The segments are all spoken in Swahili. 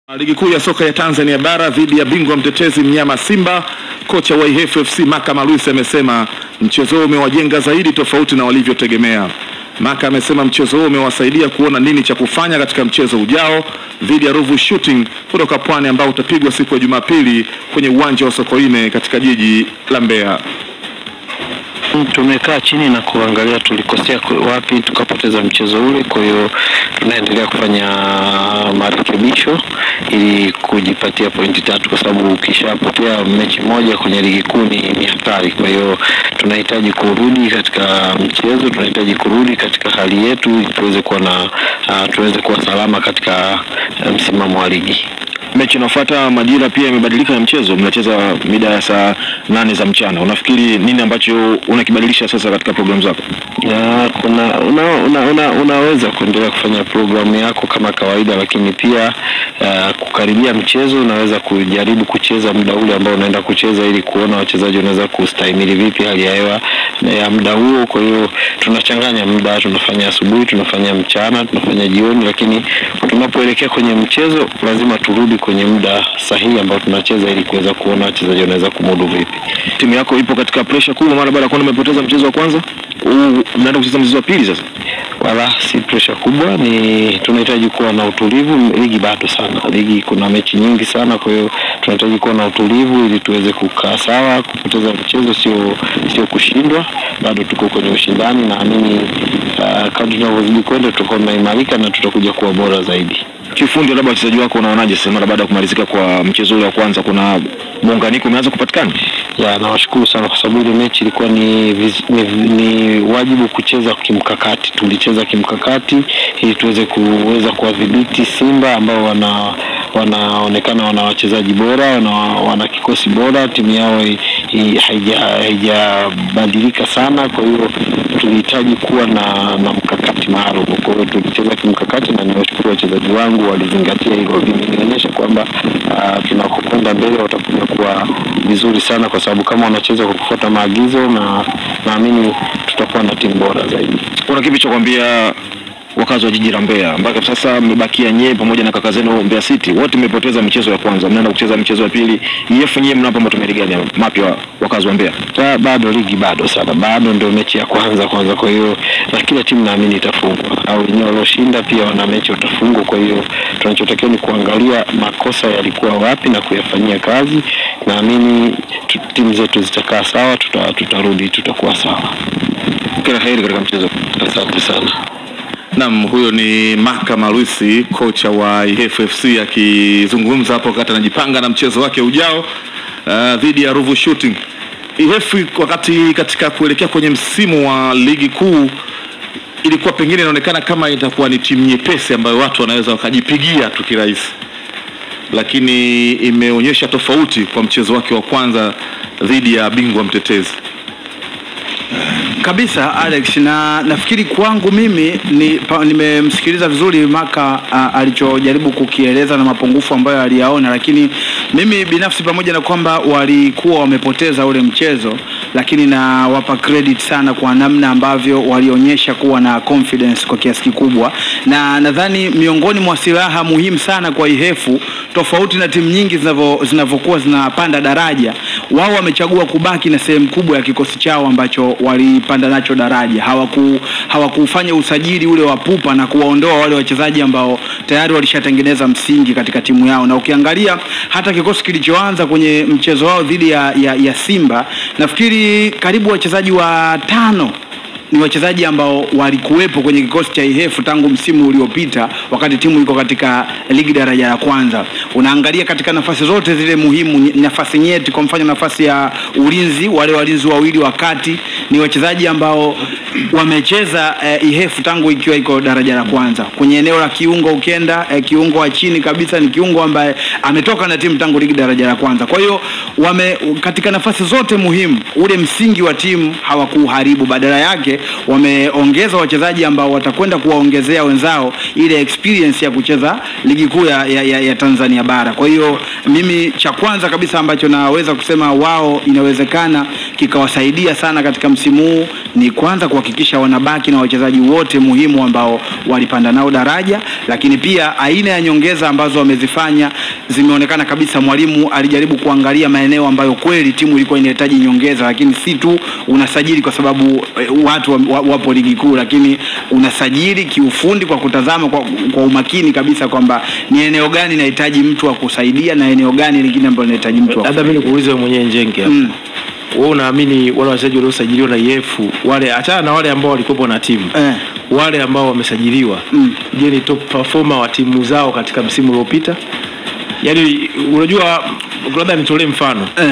Ligi kuu ya soka ya Tanzania bara dhidi ya bingwa mtetezi mnyama Simba, kocha wa Ihefu FC Maka Malusi amesema mchezo huo umewajenga zaidi tofauti na walivyotegemea. Maka amesema mchezo huo umewasaidia kuona nini cha kufanya katika mchezo ujao dhidi ya Ruvu Shooting kutoka Pwani ambao utapigwa siku ya Jumapili kwenye uwanja wa Sokoine katika jiji la Mbeya. Tumekaa chini na kuangalia tulikosea wapi tukapoteza mchezo ule. Kwa hiyo tunaendelea kufanya marekebisho ili kujipatia pointi tatu, kwa sababu ukishapotea mechi moja kwenye ligi kuu ni ni hatari. Kwa hiyo tunahitaji kurudi katika mchezo, tunahitaji kurudi katika hali yetu ili tuweze kuwa na uh, tuweze kuwa salama katika uh, msimamo wa ligi. Mechi inayofuata majira pia imebadilika ya mchezo, mnacheza mida ya saa nane za mchana. Unafikiri nini ambacho unakibadilisha sasa katika programu zako? Ya, kuna una, una, una, unaweza kuendelea kufanya programu yako kama kawaida, lakini pia uh, kukaribia mchezo unaweza kujaribu kucheza muda ule ambao unaenda kucheza ili kuona wachezaji wanaweza kustahimili vipi hali ya hewa ya muda huo. Kwa hiyo tunachanganya muda, tunafanya asubuhi, tunafanya mchana, tunafanya jioni, lakini tunapoelekea kwenye mchezo lazima turudi kwenye muda sahihi ambao tunacheza ili kuweza kuona wachezaji wanaweza kumudu vipi. Timu yako ipo katika presha kubwa mara baada ya kuona umepoteza mchezo wa kwanza, huu mnaenda kucheza mchezo wa pili sasa. Wala si presha kubwa, ni tunahitaji kuwa na utulivu. Ligi bado sana, ligi kuna mechi nyingi sana, kwa hiyo tunahitaji kuwa na utulivu ili tuweze kukaa sawa. Kupoteza mchezo sio sio kushindwa, bado tuko kwenye ushindani. Naamini uh, kadri tunavyozidi kwenda tutakuwa tunaimarika na tutakuja kuwa bora zaidi. Kifundi, labda wachezaji wako unaonaje sasa mara baada ya kumalizika kwa mchezo ule wa kwanza, kuna muunganiko umeanza kupatikana? Ya, nawashukuru sana kwa sababu ile mechi ilikuwa ni, viz- ni, ni wajibu kucheza kimkakati. Tulicheza kimkakati ili tuweze kuweza kuwadhibiti Simba ambao wana wanaonekana wana wachezaji bora, wana, wana kikosi bora, timu yao i- i- haija- haijabadilika sana. Kwa hiyo tulihitaji kuwa na, na mkakati maalum. Kwa hiyo tulicheza kimkakati na niwashukuru wachezaji wangu walizingatia hilo, vimenionyesha kwamba uh, tunakokwenda mbele watakuja kuwa vizuri sana, kwa sababu kama wanacheza kwa kufuata maagizo, na naamini tutakuwa na timu bora zaidi. Kuna kipi cha kuambia wakazi wa jiji la Mbeya mpaka sasa mmebakia nyie pamoja na kaka zenu Mbeya City, wote mmepoteza mchezo wa kwanza, mnaenda kucheza mchezo wa pili. IF nyie mnapa matumaini gani mapya wakazi wa Mbeya? Ba, bado ligi bado sana, bado ndio mechi ya kwanza kwanza. Kwa hiyo na kila timu naamini itafungwa, au wenyewe walioshinda pia wana mechi watafungwa. Kwa hiyo tunachotakiwa ni kuangalia makosa yalikuwa wapi na kuyafanyia kazi. Naamini tu- timu zetu zitakaa sawa, tuta, tutarudi tutakuwa sawa. Kila heri katika mchezo. Asante sana. Naam, huyo ni Maka Malusi, kocha wa Ihefu FC akizungumza hapo wakati anajipanga na mchezo wake ujao uh, dhidi ya Ruvu Shooting. Ihefu wakati katika kuelekea kwenye msimu wa ligi kuu ilikuwa pengine inaonekana kama itakuwa ni timu nyepesi ambayo watu wanaweza wakajipigia tu kirahisi, lakini imeonyesha tofauti kwa mchezo wake wa kwanza dhidi ya bingwa mtetezi. kabisa Alex, na nafikiri kwangu mimi ni, pa, nimemsikiliza vizuri Maka a, alichojaribu kukieleza na mapungufu ambayo aliyaona, lakini mimi binafsi pamoja na kwamba walikuwa wamepoteza ule mchezo, lakini na wapa credit sana kwa namna ambavyo walionyesha kuwa na confidence kwa kiasi kikubwa, na nadhani miongoni mwa silaha muhimu sana kwa Ihefu, tofauti na timu nyingi zinavyo- zinavyokuwa zinapanda daraja, wao wamechagua kubaki na sehemu kubwa ya kikosi chao ambacho walipanda nacho daraja. Hawaku hawakufanya usajili ule wa pupa na kuwaondoa wale wachezaji ambao tayari walishatengeneza msingi katika timu yao, na ukiangalia hata kikosi kilichoanza kwenye mchezo wao dhidi ya, ya, ya Simba, nafikiri karibu wachezaji watano ni wachezaji ambao walikuwepo kwenye kikosi cha Ihefu tangu msimu uliopita wakati timu iko katika ligi daraja la kwanza. Unaangalia katika nafasi zote zile muhimu, ny- nafasi nyeti, kwa mfano nafasi ya ulinzi, wale walinzi wawili wa kati ni wachezaji ambao wamecheza eh, Ihefu tangu ikiwa iko daraja la kwanza. Kwenye eneo la kiungo ukienda eh, kiungo wa chini kabisa ni kiungo ambaye ametoka na timu tangu ligi daraja la kwanza. Kwa hiyo wame katika nafasi zote muhimu, ule msingi wa timu hawakuharibu, badala yake wameongeza wachezaji ambao watakwenda kuwaongezea wenzao ile experience ya kucheza ligi kuu ya, ya, ya, ya Tanzania bara. Kwa hiyo mimi cha kwanza kabisa ambacho naweza kusema wao inawezekana kikawasaidia sana katika msimu huu ni kwanza kuhakikisha wanabaki na wachezaji wote muhimu ambao walipanda nao daraja, lakini pia aina ya nyongeza ambazo wamezifanya zimeonekana kabisa. Mwalimu alijaribu kuangalia maeneo ambayo kweli timu ilikuwa inahitaji nyongeza, lakini si tu unasajili kwa sababu eh, watu wa, wa, wapo ligi kuu, lakini unasajili kiufundi kwa kutazama kwa, kwa umakini kabisa kwamba ni eneo gani inahitaji mtu wa kusaidia na eneo gani lingine ambalo linahitaji mtu wa labda mimi nikuulize wewe mwenyewe Njenge hapa. Mm. wewe unaamini wale wachezaji waliosajiliwa na EF wale achana na wale ambao walikuwa na timu Eh. wale ambao wamesajiliwa Mm. je ni top performer wa timu zao katika msimu uliopita yaani unajua labda nitolee mfano eh,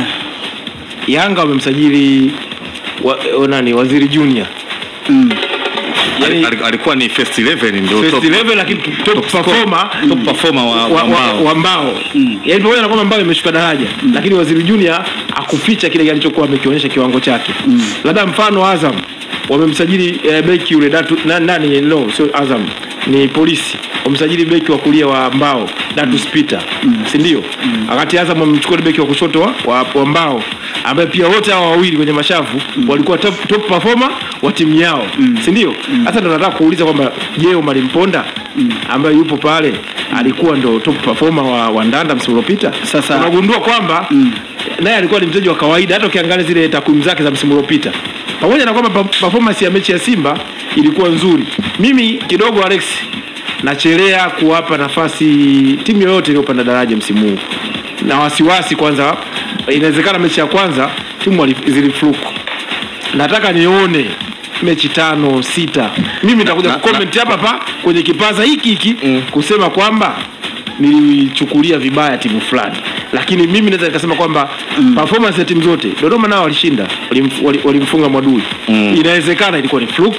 Yanga wamemsajili wa, wa, nani Waziri Junior mm. Yaani- Ali- alikuwa ni first 11 ndio first top, 11 lakini top performer top performer wa, wa, wa, wa, mbao. wa mbao yaani pamoja na kwamba mbao imeshuka daraja lakini waziri junior akuficha kile alichokuwa amekionyesha kiwango chake labda mfano azam wamemsajili eh, beki yule datu na, nani no sio azam ni polisi wamsajili beki wa kulia wa mbao datus peter si ndio wakati azam wamemchukua beki wa kushoto wa, wa, wa mbao ambaye pia wote hawa wawili kwenye mashavu walikuwa top, top performer wa timu yao si ndio hasa ndo nataka kuuliza kwamba je Omar Mponda ambaye yupo pale alikuwa ndo top performer wa, wa Ndanda msimu uliopita Sasa- unagundua kwamba naye alikuwa ni mchezaji wa kawaida hata ukiangalia zile takwimu zake za msimu uliopita pamoja na kwamba pa- performance ya mechi ya Simba ilikuwa nzuri mimi kidogo Alex nachelea kuwapa nafasi timu yoyote iliyopanda daraja msimu huu na wasiwasi kwanza inawezekana mechi ya kwanza timu wali- zilifluku nataka nione mechi tano sita mimi nitakuja na- kucomment hapa hapa kwenye kipaza hiki hiki kusema kwamba nilichukulia vibaya timu fulani lakini mimi naweza nikasema kwamba performance ya timu zote dodoma nao walishinda walimf- wali- walimfunga mwadui inawezekana ilikuwa ni fluke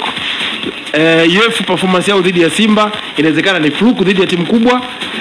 eh, EF performance yao dhidi ya Simba inawezekana ni fluke dhidi ya timu kubwa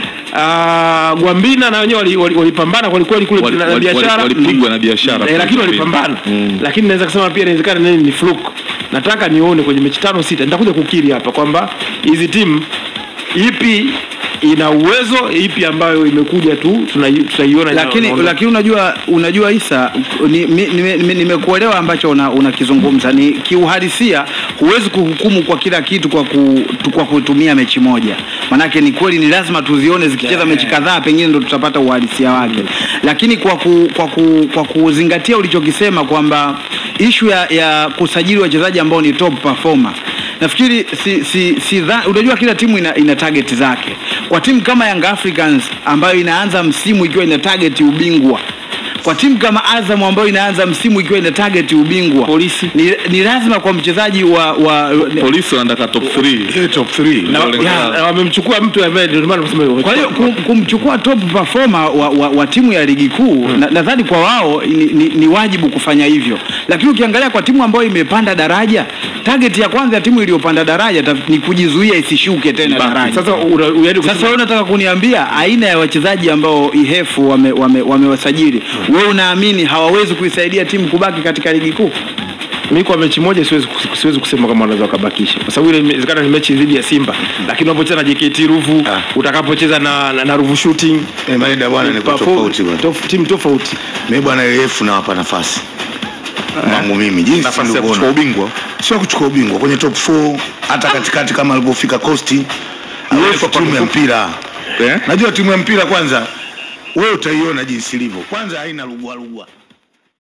Uh, Gwambina na wenyewe walipambana wali, walipambana kweli kweli kule Wali- na- na wali- wali- biashara walipigwa na biashara eh, lakini kweli. walipambana Mm. lakini naweza kusema pia inawezekana nini ni fluke nataka nione kwenye mechi tano sita nitakuja kukiri hapa kwamba hizi timu ipi ina uwezo ipi ambayo imekuja tu tunai- tutaiona ina- lakini inaondoka. lakini unajua unajua Isa ni- mi- nime- nime- nimekuelewa ambacho una- unakizungumza ni kiuhalisia huwezi kuhukumu kwa kila kitu kwa ku, tu- kwa kutumia mechi moja manake ni kweli ni lazima tuzione zikicheza mechi kadhaa pengine ndo tutapata uhalisia wake lakini kwa ku, kwa ku, kwa kuzingatia ulichokisema kwamba ishu ya, ya kusajili wachezaji ambao ni top performer nafikiri si, si, si dha, unajua kila timu ina, ina target zake kwa timu kama Young Africans ambayo inaanza msimu ikiwa ina target ubingwa kwa timu kama Azam ambayo inaanza msimu ikiwa ina target ubingwa Polisi. ni, ni lazima kwa mchezaji wa, wa polisi wanataka top 3 top 3 na, ya, na wamemchukua mtu ambaye ndio maana nasema kwa hiyo kum, kumchukua top performer wa, wa, wa timu ya ligi kuu na- nadhani kwa wao ni, ni, ni wajibu kufanya hivyo, lakini ukiangalia kwa timu ambayo imepanda daraja, target ya kwanza ya timu iliyopanda daraja taf- ni kujizuia isishuke tena daraja. sasa una, yaani Sasa wewe unataka kuniambia aina ya wachezaji ambao Ihefu wamewasajili wame, wamewasajili, wewe unaamini hawawezi kuisaidia timu kubaki katika ligi kuu? mi kwa mechi moja siwezi, kus- siwezi kusema kama wanaweza wakabakisha kwa sababu ile inawezekana ni mechi dhidi ya Simba, lakini unapocheza na JKT Ruvu utakapocheza na, na, na Ruvu Shooting Eh, Maeda bwana ni perform- tofauti bwana. tof- timu tofauti Mimi bwana refu nawapa nafasi. Mangu mimi jinsi nafasi ya nilivyoona. kuchukua ubingwa Sio kuchukua ubingwa kwenye top 4 hata katikati kama alivyofika Costi. Refu timu ya mpira. eh? Najua timu ya mpira kwanza wewe utaiona jinsi ilivyo. Kwanza haina lugwa lugwa.